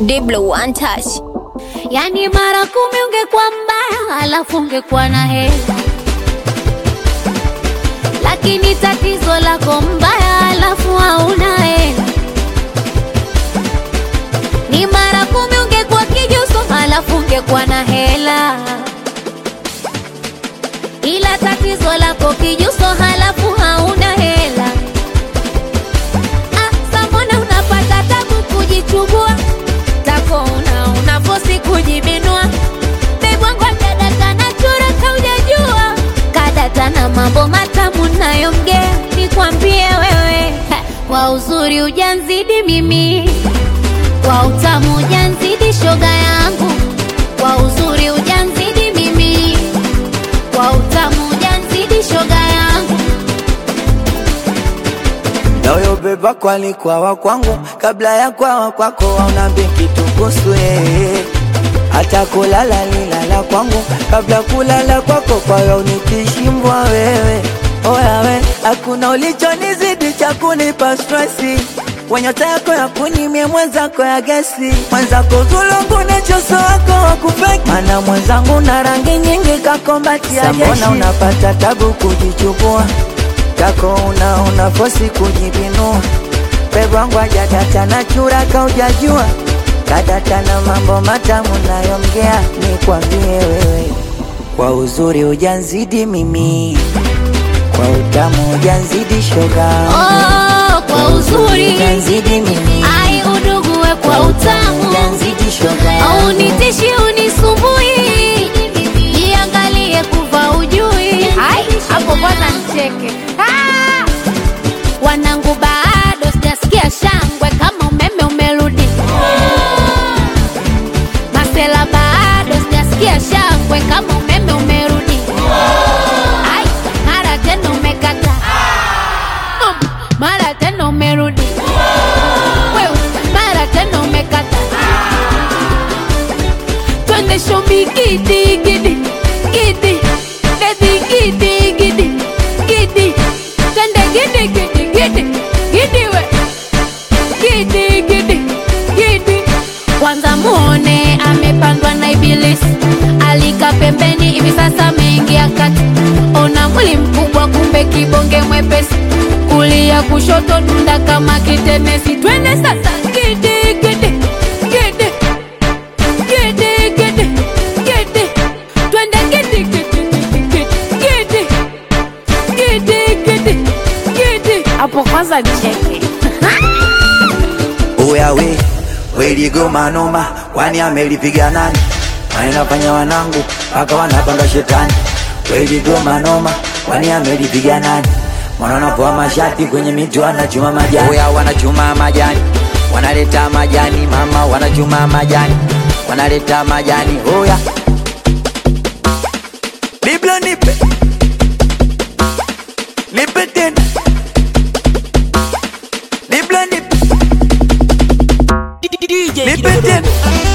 Diblo one touch. Yani mara kumi ungekuwa mbaya, alafu ungekuwa na hela, lakini tatizo lako mbaya, alafu hauna hela. Ni mara kumi ungekuwa kijuso, alafu ungekuwa na hela, ila tatizo lako kijuso, halafu hauna hela. Ah, samona unapata tabu kujichubua tako una unafosi kujibinua bebwangwa kadata na chura kaujajua kadata na mambo matamu nayomgea nikwambie wewe ha, kwa uzuri ujanzidi mimi kwa utamu ujanzidi shoga yangu kwa uzuri ujanzidi mimi kwa utamu ujanzidi shoga yangu Nayo beba kwali kwawa kwangu kabla ya kwawa kwako wauna kitu kuhusu yeye hata kulala lilala kwangu kabla kulala kwako kwayo nikishimbwa wewe oya we hakuna ulichonizidi cha kunipa stresi wenyota yako ya kunimie mwenzako ya gesi mwenzako zulungu na choso wako wakufeki mana mwenzangu na rangi nyingi kakombati ya jeshi Mbona unapata tabu kujichubua kako una unafosi kujibinua pebwangu ajadata na chura kaujajua kadata na mambo matamu nayomgea nikwambie wewe kwa uzuri ujanzidi mimi kwa utamu ujanzidi shoga oh, kwa uzuri ujanzidi mimi ai udugue kwa utamu ujanzidi shoga au nitishi unisumbui jiangalie kuva ujui Ai, hapo kwanza nicheke Ah! wanangu bado sijasikia shangwe kama umeme umerudi masela bado sijasikia shangwe kama umeme umerudi Ai, mara tena umekata Um, mara tena umerudi Wewe, mara tena umekata twende shomi gidi gidi gidi bebi gidi gidi gidi twende gidi gidi gidi gidi we gidi gidi gidi kwanza muone amepandwa na ibilisi alika pembeni hivi sasa ameingia kati ona mwili mkubwa kumbe kibonge mwepesi kulia kushoto dunda kama kitenesi twende sasa gidi gidi gidi gidi gidi gidi twende gidi gidi gidi gidi gidi gidi gidi hapo kwanza nicheke Oya we weligoma noma, kwani amelipiga nani? Wanafanya wanangu mpaka wanapanga shetani. Weligoma noma, kwani amelipiga nani? Mwana wanapoa mashati kwenye miti wanachuma majani. Oya wanachuma majani, wanaleta majani mama, wanachuma majani, wanaleta majani. Oya Biblia nipe nipe tena Biblia nipe nipe tena